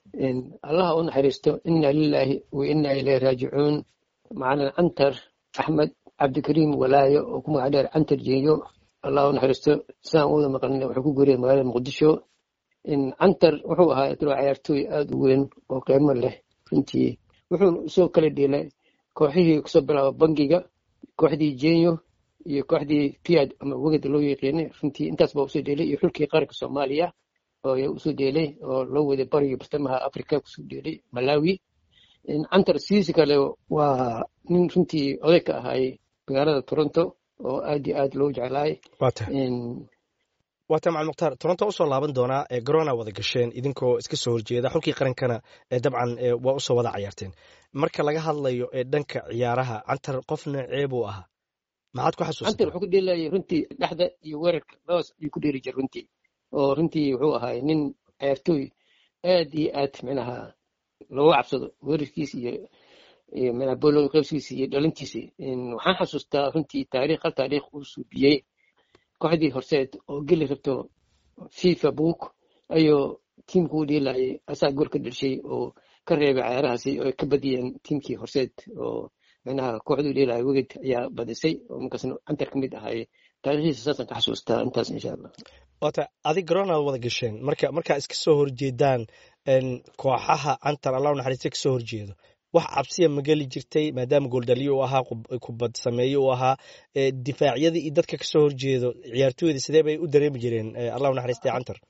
allaha u naxariisto ina lilaahi wa ina ilayhi raajicuun macalin cantar axmed cabdikariim walaayo oo ku magac dheer cantar jeeyo allah u naxariisto sidaan wada maqlina wuxuu ku guuriyay magaalada muqdisho cantar wuxuu ahaa dalo cayaartooy aada u weyn oo qiimo leh runtii wuxuuna usoo kala dhiilay kooxihii kusoo bilaaba bangiga kooxdii jenyo iyo kooxdii piad ama weged loo yaqiinay runtii intaas baa usoo dheelay iyo xulkii qaranka soomaaliya oo usoo dheelay oo loo waday bariga bartamaha africa kusoo dheelay malawi cantar sidiisi kale waa nin runtii oday ka ahaay magaalada toronto oo aad iyo aad loo jeclaay waata macalin mukhtaar toronto usoo laaban doonaa ee garona wada gasheen idinkoo iska soo horjeeda xulkii qarankana dabcan waa usoo wada cayaarteen marka laga hadlayo ee dhanka ciyaaraha cantar qof noocee buu ahaa maxaad ku xasuusta cantar wuxuu ku dheelayay runtii dhexda iyo weerarka labadaas ayuu ku dheeli jira runtii oo runtii wuxuu ahaay nin cayaartooy aad iyo aad micnaha looga cabsado weerarkiisa iyo iyo micnaha bolo qaybsigiisa iyo dhalintiisa waxaan xasuustaa runtii taariikh hal taariikh uu suubiyey kooxdii horseed oo geli rabto fifa book ayuu tiimku u dhiilayay asaa gool ka dhelshay oo ka reebay cayaarahaasi oo ka badiyeen tiimkii horseed oo micnaha kooxduu dhiilaya weged ayaa badisay oo markaasna cantar ka mid ahaay taariikhdiisa saasaan ka xasuustaa intaas insha allah waata adig garoonad wada gasheen marka markaa iska soo horjeedaan kooxaha cantar allah naxariista kasoo horjeedo wax cabsiya ma geli jirtay maadaama gooldhaliyo uu ahaa kubad sameeye uu ahaa difaacyadii iyo dadka kasoo horjeedo ciyaartooyda sidee bay u dareemi jireen allah naxariistay cantar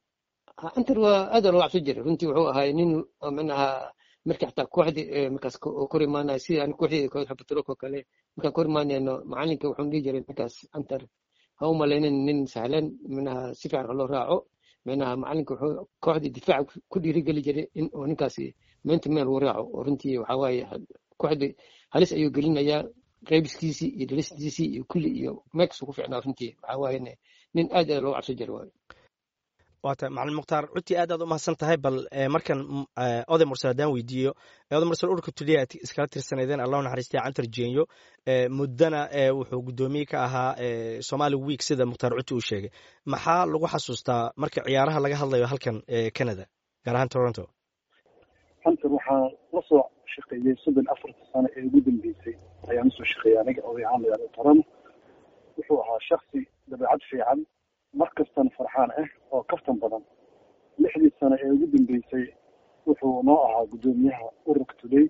cantar waa aada loo cabsan jiray runtii wuxuu ahaay nin micnaha markii xataa kooxdii markaas kor imaanaya sida aan kooxdii kooxda batroolka kale markaan kor imaanayno macalinka wuxuu dhihi jiray markaas cantar ha u malaynin nin sahlan micnaha si fiican loo raaco micnaha macalinka wuxuu kooxdii difaaca ku dhiirigeli jiray in uu ninkaasi meenta meel uu raaco oo runtii waxaa waaye kooxdii halis ayuu gelinayaa qaybiskiisii iyo dhalistiisii iyo kulli iyo meekasuu ku ficnaa runtii waxaa waaye nin aad aad loo cabsan jira waaye waata macalin mukhtaar runtii aad aad u mahadsan tahay bal markan oday mursal haddaan weydiiyo oday mursal ururka tuliya aad iskala tirsaneydeen allahu naxariistay cantar jenyo muddana wuxuu guddoomiye ka ahaa somali week sida mukhtaar cuti uu sheegay maxaa lagu xasuustaa marka ciyaaraha laga hadlayo halkan canada gaar ahaan toronto cantar waxaa la soo shaqeeyey soddon afarta sano ee ugu dambeysay ayaan usoo shaqeeyay aniga oday ahaan magaalada toronto wuxuu ahaa shaksi dabeecad fiican mar kastana farxaan ah oo kaftan badan lixdii sano ee ugu dambeysay wuxuu noo ahaa guddoomiyaha ururka today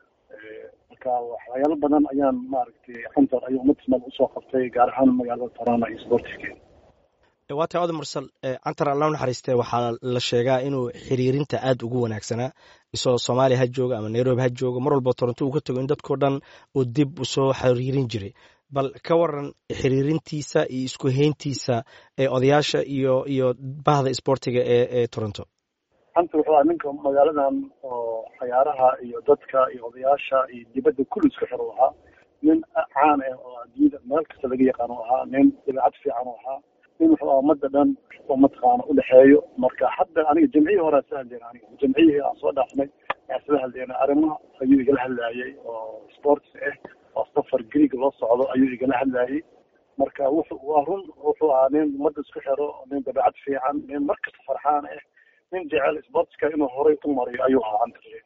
marka waxyaalo badan ayaan maaragtay cantar ayuu ummadismal usoo qabtay gaar ahaan magaalada toronto iyo sportifkeeda waata oday mursal cantar allah naxariiste waxaa la sheegaa inuu xiriirinta aad ugu wanaagsanaa isagoo soomaaliya ha jooga ama nairobi ha jooga mar walba toronto uu ka tago in dadkao dhan uu dib usoo xiriirin jiray bal ka waran xiriirintiisa iyo isku hayntiisa ee odayaasha iyo iyo bahda isboortiga ee ee toronto cantar wuxuu ahaa ninka magaaladan oo cayaaraha iyo dadka iyo odayaasha iyo dibadda kulli isku xir u ahaa nin caan ah oo adduunyada meel kasta laga yaqaan u ahaa nin dabeecad fiican u ahaa nin wuxuu ahaa ummadda dhan oo mataqaana udhexeeyo marka hadda aniga jamciyii hore soo hadlayna aniga jamciyihii aan soo dhaafnay ayaan soo hadlayna arrimaha ayuu igala hadlayay oo sports ah oo safar greeg loo socdo ayuu igala hadlayay marka wuxuu waa run wuxuu ahaa nin ummadda isku xiro nin dabeecad fiican nin markasta farxaan ah nin jecel sportska inuu horay u mariyo ayuu ahaa cantar